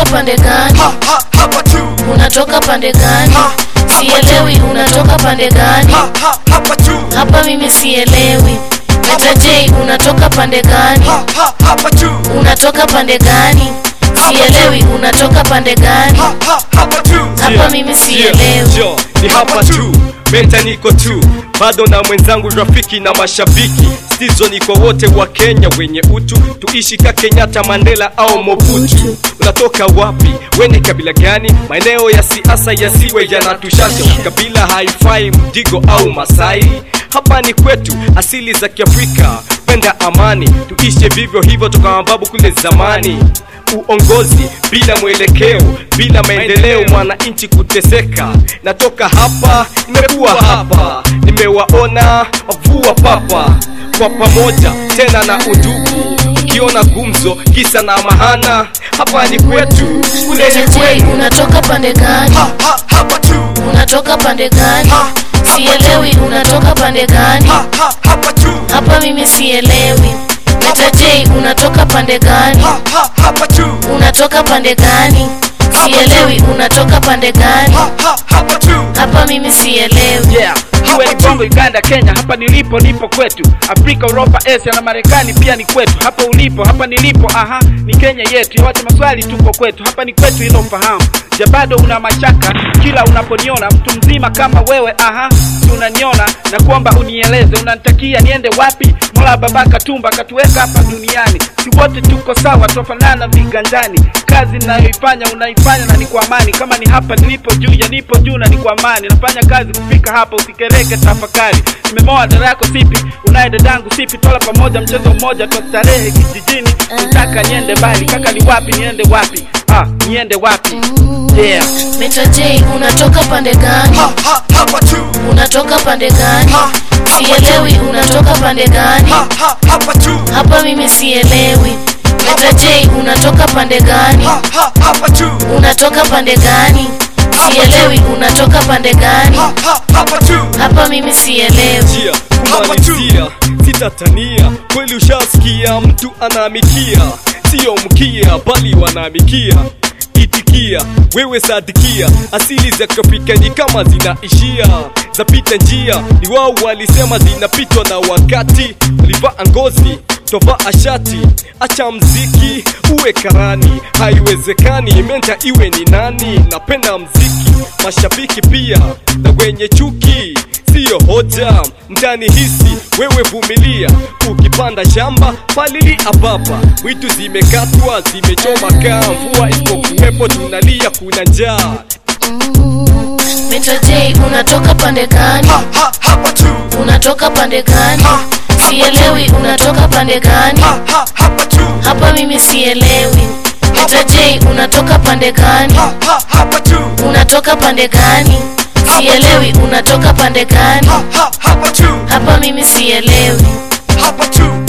pande gani ha, ha, hapa tu unatoka pande gani Ha, sielewi unatoka pande gani ha, ha, hapa tu hapa mimi sielewi Meta J unatoka pande gani ha, ha, hapa tu unatoka pande gani sielewi unatoka pande gani ha, ha, hapa tu hapa mimi sielewi Jo, ni hapa tu meta niko tu bado na mwenzangu rafiki na mashabiki stizo ni kwa wote wa kenya wenye utu tuishi ka kenyatta mandela au mobutu unatoka wapi wene kabila gani maeneo ya siasa yasiwe yanatushasha kabila haifai mdigo au masai hapa ni kwetu asili za kiafrika penda amani tuishe vivyo hivyo toka mababu kule zamani uongozi bila mwelekeo bila maendeleo mwananchi kuteseka natoka hapa nimekuwa hapa nimewaona wavua papa kwa pamoja tena na udugu ukiona gumzo kisa na mahana hapa ni kwetu kule Meta ni J kwenu unatoka pande gani ha, ha, hapa tu unatoka pande gani Ha, sielewi unatoka pande gani ha, ha, hapa tu hapa mimi sielewi Meta J unatoka pande gani ha, ha, hapa tu unatoka pande gani sielewi unatoka pande gani ha, ha, hapa tu hapa mimi sielewi yeah iwe ni bongo uganda kenya hapa nilipo nipo kwetu afrika uropa asia na marekani pia ni kwetu hapa ulipo hapa nilipo aha ni kenya yetu yote maswali tupo kwetu hapa ni kwetu ilo fahamu ja bado una mashaka kila unaponiona mtu mzima kama wewe aha si unaniona na kuomba unieleze unanitakia niende wapi mola baba katumba katuweka hapa duniani si wote tuko sawa twafanana viganjani kazi ninayoifanya unaifanya na ni kwa amani kama ni hapa nilipo juu ya nipo juu na ni kwa amani nafanya kazi kufika hapa usikereke tafakari nimemoa dada yako sipi unaye dadangu sipi tola pamoja mchezo mmoja twa starehe kijijini nataka niende mbali kaka ni wapi niende wapi ah niende wapi yeah Meta J unatoka pande gani ha, ha, hapa tu unatoka pande gani ha, sielewi unatoka pande gani ha, ha, hapa tu hapa mimi sielewi Meta J unatoka pande gani ha, ha, hapa tu unatoka pande gani sielewi unatoka pande gani ha, ha, hapa tu hapa mimi sielewi njia kumalizia sitatania kweli ushasikia mtu anaamikia siyo mkia bali wanaamikia itikia wewe sadikia asili za kiafrika ni kama zinaishia zapita njia ni wao walisema zinapitwa na wakati walivaa ngozi tovaa shati acha mziki uwe karani haiwezekani menta iwe ni nani napenda mziki mashabiki pia na wenye chuki siyo hoja mtani hisi wewe vumilia ukipanda shamba palili ababa mwitu zimekatwa zimechoma kaa mvua isipokuwepo tunalia kuna njaa Meta J unatoka pande gani ha, ha, hapa tu unatoka pande gani ha, sielewi unatoka pande gani ha, ha, hapa tu hapa mimi sielewi Meta J unatoka pande gani ha, ha, hapa tu unatoka pande gani sielewi unatoka pande gani ha, ha, hapa tu hapa mimi sielewi hapa tu